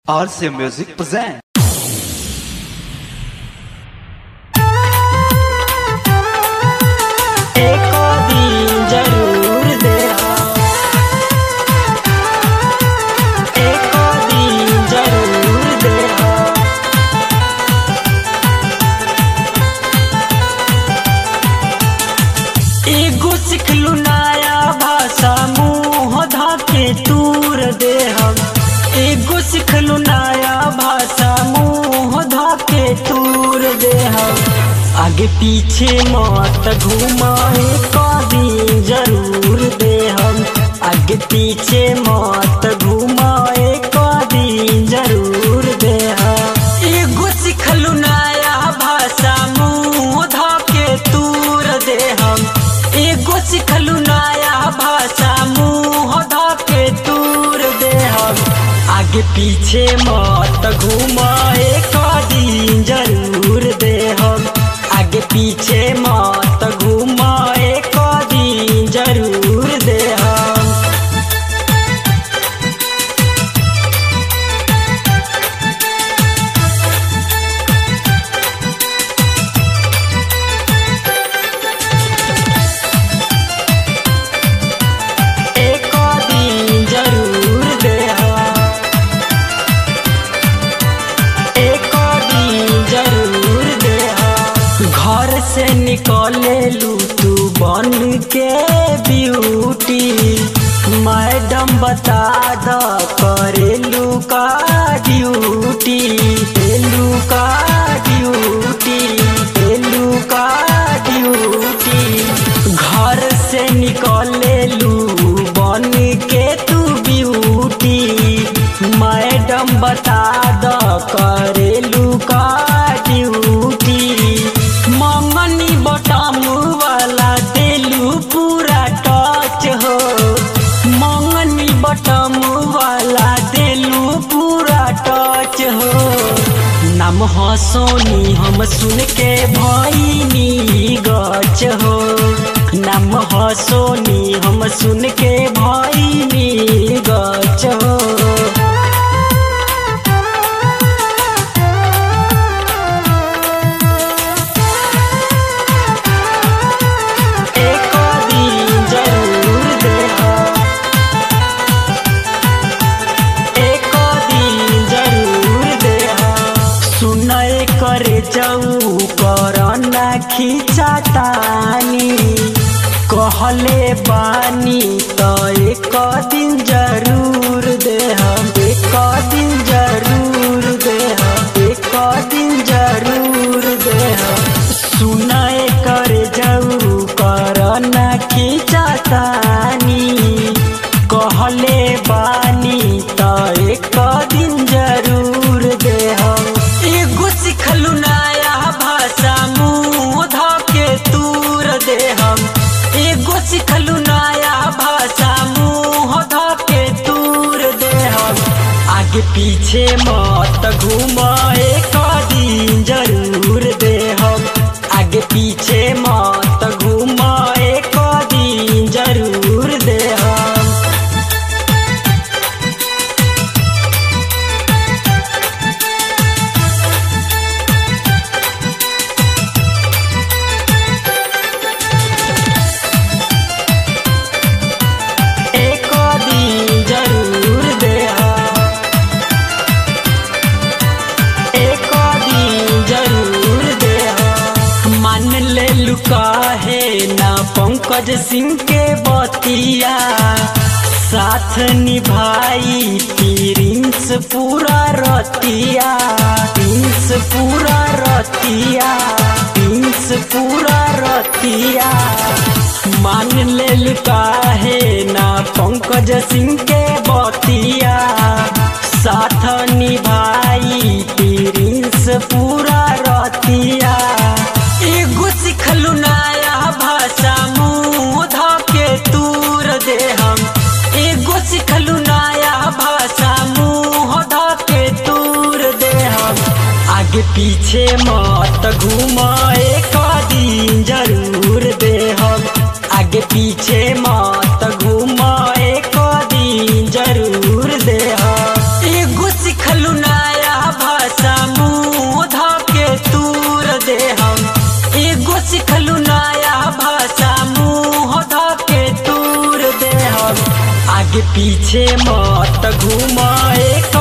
RCA Music present. एको दिन जरूर देहा एको दिन जरूर देहा एगो सिखलू नया भाषा मुँह धाके दूर देहम एगो सिखलू नया भाषा मुँह धाके दूर देहम आगे पीछे मत घुमाए कभी जरूर देहम आगे पीछे मत घुमाए कभी जरूर देहम एगो सिखलू नया भाषा मुँह धाके दूर देहम एगो सिखलू नया भाषा मुँह धाके दूर देहम आगे पीछे मत घुमाए कदी जरूर देहम आगे पीछे मत घुमाए कदी जरूर देहम एक दिन जरूर देहा एक दिन जरूर देहा घर से निकले लू तू बन के ब्यूटी मैडम बता द करेलू का ड्यूटी एलू का ड्यूटी एलू का ड्यूटी घर से निकले लू बन के तू ब्यूटी मैडम बता द करेलू का ड्यूटी ममनी बटम वाला देलू पूरा टच हो मंगनी बटम वाला देलू पूरा टच हो नाम हो सोनी हम सुन के भैनी गच हो नाम हो सोनी हम सुन के भैनी गच हो एक दिन जरूर देहा एक दिन जरूर देहा सुनय करे जाऊ करना खींचा तानी कहले बानी तो एक दिन जरूर देहा एक दिन जरूर देहा एक दिन जरूर देहा सुनय कर जाऊ करना खींचा तानी कहले बानी त एक दिन जरूर देहम एगो सिखलू नया भाषा मुँह धके दूर देहम एगो सिखलू नया भाषा मुँह धके दूर देहम आगे पीछे मत घुमाए कदी जरूर देहम आगे पीछे मत घुमाए कदी जरूर देहम एक दिन जरूर देहा एक दिन जरूर देहा मान ले लुका है ना पंकज सिंह के बतिया साथ निभाई प्रिंस पूरा रतिया प्रिंस पूरा रतिया प्रिंस पूरा रतिया मान ले लुका है ना पंकज सिंह के बतिया साथ निभाई प्रिंस पूरा रतिया एगो सिखलू नया भाषा मुँह धके दूर देहम एगो सिखलू नया भाषा मुँह धके दूर देहम आगे पीछे मत घुमाए कदी जरूर देहम आगे पीछे मत घुमाए कदी जरूर दे एगो सिख सिखलू नया भाषा मुँह धके तूर दे हम एगो सिखलू नया भाषा मुँह धके तूर दे हम आगे पीछे मत घूम एक